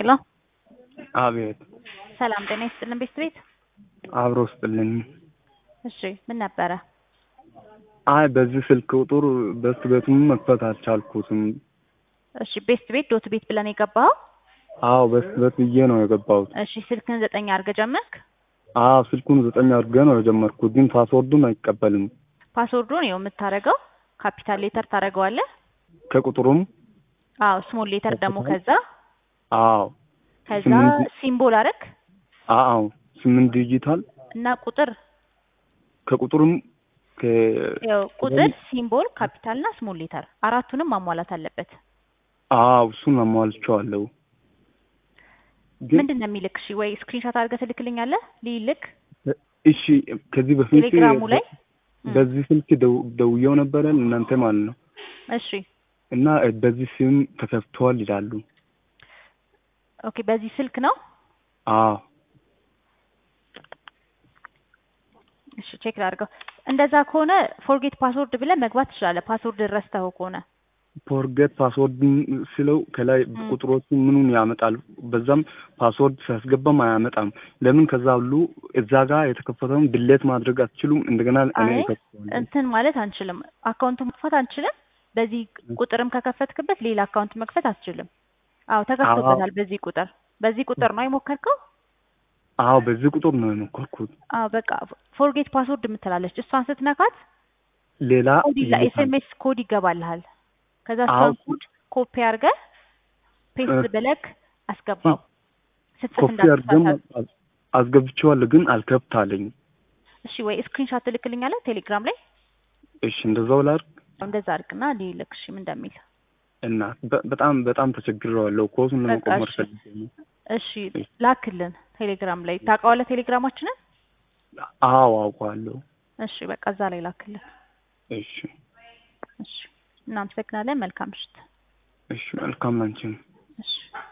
ሄሎ አቤት ሰላም ጤና ይስጥልን ቤት ቤት አብሮ ስጥልኝ። እሺ ምን ነበረ? አይ በዚህ ስልክ ቁጥር በስት ቤቱን መክፈት አልቻልኩትም። እሺ ቤስት ቤት ዶት ቤት ብለን የገባኸው? አዎ በስት ቤት ብዬ ነው የገባሁት። እሺ ስልክን ዘጠኝ አድርገህ ጀመርክ? አዎ ስልኩን ዘጠኝ አድርጌ ነው የጀመርኩት፣ ግን ፓስወርዱን አይቀበልም። ፓስወርዱን ይኸው የምታደርገው ካፒታል ሌተር ታደርገዋለህ። ከቁጥሩም አዎ ስሞል ሌተር ደግሞ ከዛ አዎ ከዛ ስምንት- ሲምቦል አረግ አዎ ስምንት ዲጂታል እና ቁጥር ከቁጥሩም ከ ያው ቁጥር ሲምቦል ካፒታል እና ስሞል ሌተር አራቱንም ማሟላት አለበት። አዎ እሱን አሟልቼዋለሁ። ግን ምንድን ነው የሚልክ? እሺ ወይ ስክሪንሾት አድርገህ ትልክልኛለህ ሊልክ እሺ ከዚህ በፊት ቴሌግራሙ ላይ በዚህ ስልክ ደው- ደውዬው ነበረ እናንተ ማለት ነው እሺ እና በዚህ ስም ተከፍቷል ይላሉ። ኦኬ በዚህ ስልክ ነው አዎ እሺ ቼክ ላድርገው። እንደዛ ከሆነ ፎርጌት ፓስወርድ ብለህ መግባት ትችላለህ። ፓስወርድ ረስተኸው ከሆነ ፎርጌት ፓስወርድ ስለው ከላይ ም። ቁጥሮቹ ምኑን ያመጣል። በዛም ፓስወርድ ሲያስገባም አያመጣም። ለምን ከዛ ሁሉ እዛ ጋር የተከፈተውን ድሌት ማድረግ አትችሉም? እንደገና እኔ አይ እከፍተዋለሁ። እንትን ማለት አንችልም። አካውንቱን መክፈት አንችልም። በዚህ ቁጥርም ከከፈትክበት ሌላ አካውንት መክፈት አትችልም። አዎ ተከፍቶበታል። በዚህ ቁጥር በዚህ ቁጥር ነው የሞከርከው? አዎ በዚህ ቁጥር ነው የሞከርኩት። አዎ በቃ ፎርጌት ፓስወርድ የምትላለች እሷን ስትነካት ሌላ ኮድ ይላ ይልካል። ኤስኤምኤስ ኮድ ይገባልሃል። ከዛ አዎ እሷን ኮድ ኮፒ አድርገህ ፔስት እ- ብለክ አስገባው። ስትጽፍ ኮፒ አድርገም እንዳትሳሳት። አስገብቼዋለሁ፣ ግን አልከብት አለኝ። እሺ ወይ ስክሪንሾት ትልክልኛለህ ቴሌግራም ላይ እሺ እንደዛው ላድርግ እንደዛ አድርግና ሊልክ እሺ ምን እንደሚል እና በ- በጣም በጣም ተቸግሬዋለሁ። ኮሱን በቃ ለመቆመር እሺ። ፈልጌ ነው። እሺ ላክልን ቴሌግራም ላይ ታውቀዋለህ ቴሌግራማችንን አዎ አውቀዋለሁ። እሺ በቃ እዛ ላይ ላክልን እሺ እሺ እናመሰግናለን መልካም ምሽት እሺ መልካም ላንቺ ነው። እሺ